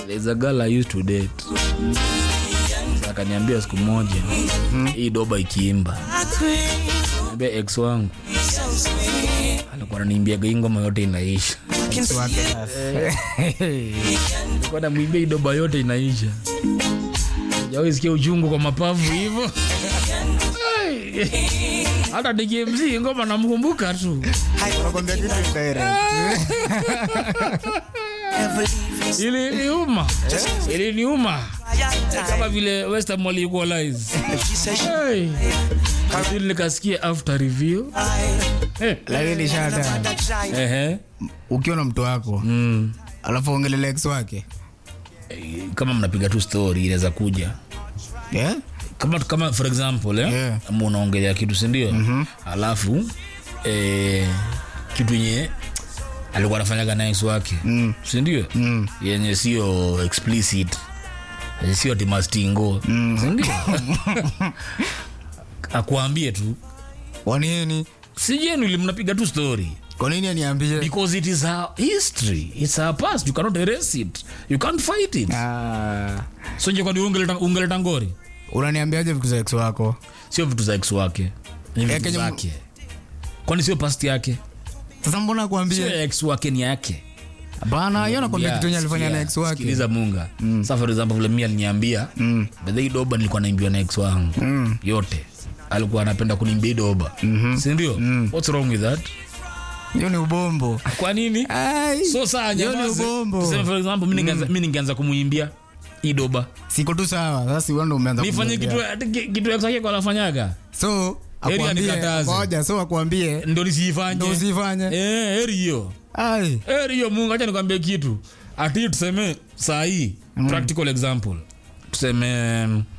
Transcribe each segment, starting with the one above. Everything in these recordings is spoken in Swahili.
there's a girl I used to date Sasa akaniambia siku moja hii doba ikiimba niambia ex wangu alikuwa ananiimbiaga hii ngoma yote inaisha Wake sasa. alikuwa namwimbia hii doba yote inaisha jawahi sikia uchungu kwa mapavu hivyo Ai. hata nikimzii ngoma namkumbuka tu Nakwambia kitu direct. iliniuma iliniuma kama vile western walikualize hey. Lakini nikasikia after review Eh, Lakini shata ehe. ukiwa na mtu wako Mm. alafu ongelele ex wake Eh, kama mnapiga tu story inaweza kuja yeah? kama kama for example eh, Yeah. ama unaongelea kitu sindio mm-hmm. alafu eh, kitu yenye alikuwa anafanyaga na ex wake mm. sindio mm. yenye sio explicit yenye sio timastingo mm. sindio akuambie tu wanini sijenuli mnapiga tu story kwa nini aniambie because it is our history it's our past you cannot erase it you can't fight it Ah, so nje kwani ungeleta ungeleta ngori unaniambiaje vitu za ex wako sio vitu za ex wake ni Eh, vitu kenye- zake kwani sio past yake sasa mbona sio akuambie ex wake ni yake bana hiyo nakwambia Yeah, kitu enye alifanya na sikia, ex wake sikiliza munga sa for example vile mi aliniambia mm. bedhei doba nilikuwa naimbiwa na ex wangu mm. yote alikuwa anapenda kunimbia hii doba mm-hmm. sindio mm. what's wrong with that hiyo ni ubombo kwa nini Ai, so saa hiyo ni nyamaze. ubombo Tuseme for example mi ningeanza- mi ningeanza kumuimbia hii doba siko tu sawa sasa wewe ndio umeanza nifanye kumwambia. kitu ati- kitu ex wake kwa anafanyaga so Heri akwambie anikataze. ngoja so akwambie ndo nisiifanye ndo usifanye Eh, heri hiyo ai heri hiyo mungu acha nikwambie kitu ati tuseme saa hii practical example tuseme mm,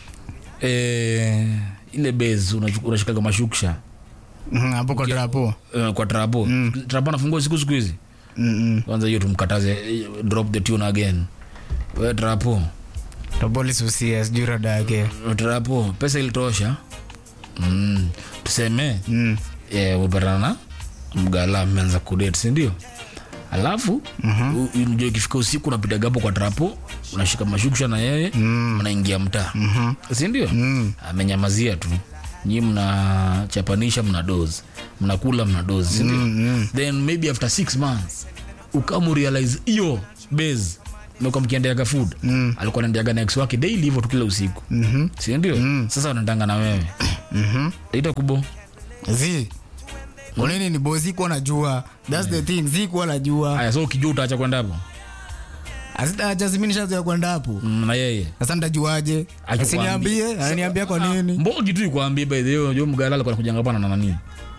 eh, ile base unachu- unashikaga mashuksha Mhm, hapo kwa drapo eh, kwa trapo trapo anafungua siku siku hizi Mhm. kwanza hiyo tumkataze eh, drop the tune again we trapo Tabolis usia sijui rada yake trapo pesa ilitosha mm. tuseme Mm. eh, umepatana na mgala mmeanza kudate sindio alafu mm-hmm. unajua ikifika usiku unapitaga hapo kwa trapo unashika mashuksha na yeye mm. mnaingia mtaa mm-hmm. sindio mm. amenyamazia tu nyi mnachapanisha mna dozi mnakula mna dozi sindio mm-hmm. then maybe after six months ukamurealize hiyo base meka mkiendeaga food mm. alikuwa naendeaga na ex wake daily hivyo tu kila usiku mm-hmm. sindio mm. sasa wanatanga na wewe mm-hmm. ita kubo zi kwa nini ni bosi kuwa najua thats the thing zi kuwa najua aya so ukijua utaacha kwenda hapo asitachazimishazoya kwenda hapo Mm, na yeye sasa ntajuaje Akikwambia. asiniambie ananiambia kwa nini mbogi tu ikwambie by the way unajua mgala alikuwa anakujanga hapa na nani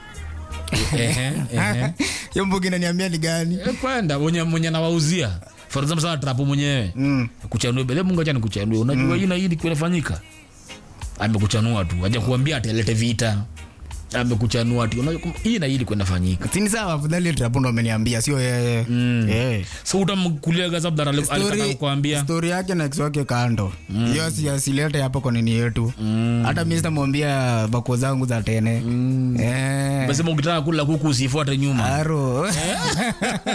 ehe ehe hiyo mbugi naniambia ni gani Eh, kwenda mwenye mwenye nawauzia for example sana trapo mwenyewe Mm. kuchanue bele mungu acha nikuchanue unajua hii na hii kinafanyika amekuchanua tu aja kuambia atalete vita amekuchanua tu unajua hii na hii kwenda fanyika sini sawa afadhali trapundo ameniambia sio yeye Eh. so utamkulia gazabdar alikata Story- kukwambia story yake na ex wake kando hiyo si asilete hapo kwa nini yetu hata mi sitamwambia bako zangu za tene Eh. mesema ukitaka kula kuku usifuate nyuma aro